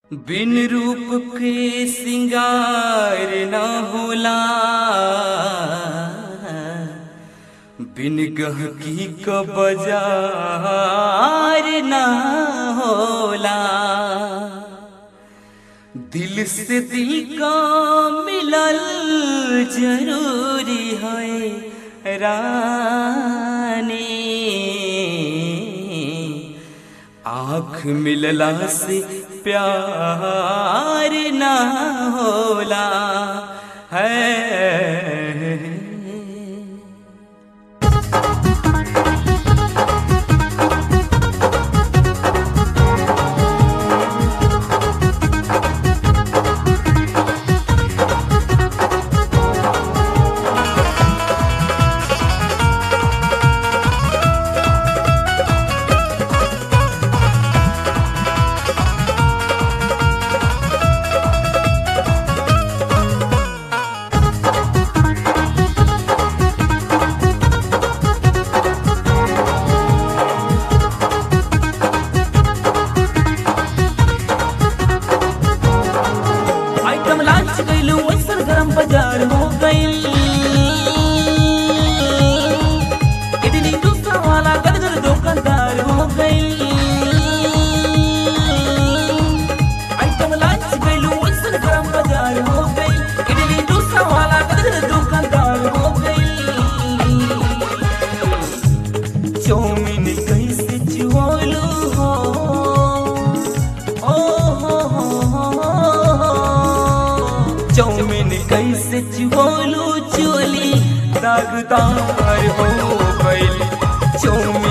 बिन रूप के सिंगार न होला बिन गहकी क बाजार न होला दिल से दिल का मिलल जरूरी है रानी आँख मिलला से प्यार ना होला है आइटम लॉन्च गइल वैसन गरम बाजार हो गइल इडली डोसा वाला गदगद दुकानदार हो गइल आइटम लॉन्च गइल वैसन गरम बाजार हो गइल इडली डोसा वाला गदगद दुकानदार हो गइल चौमिन कैसे चुआलू हो ओ हो हो हो चौमिन कैसे चुआलू चोली दागदार हो गइल चौमिन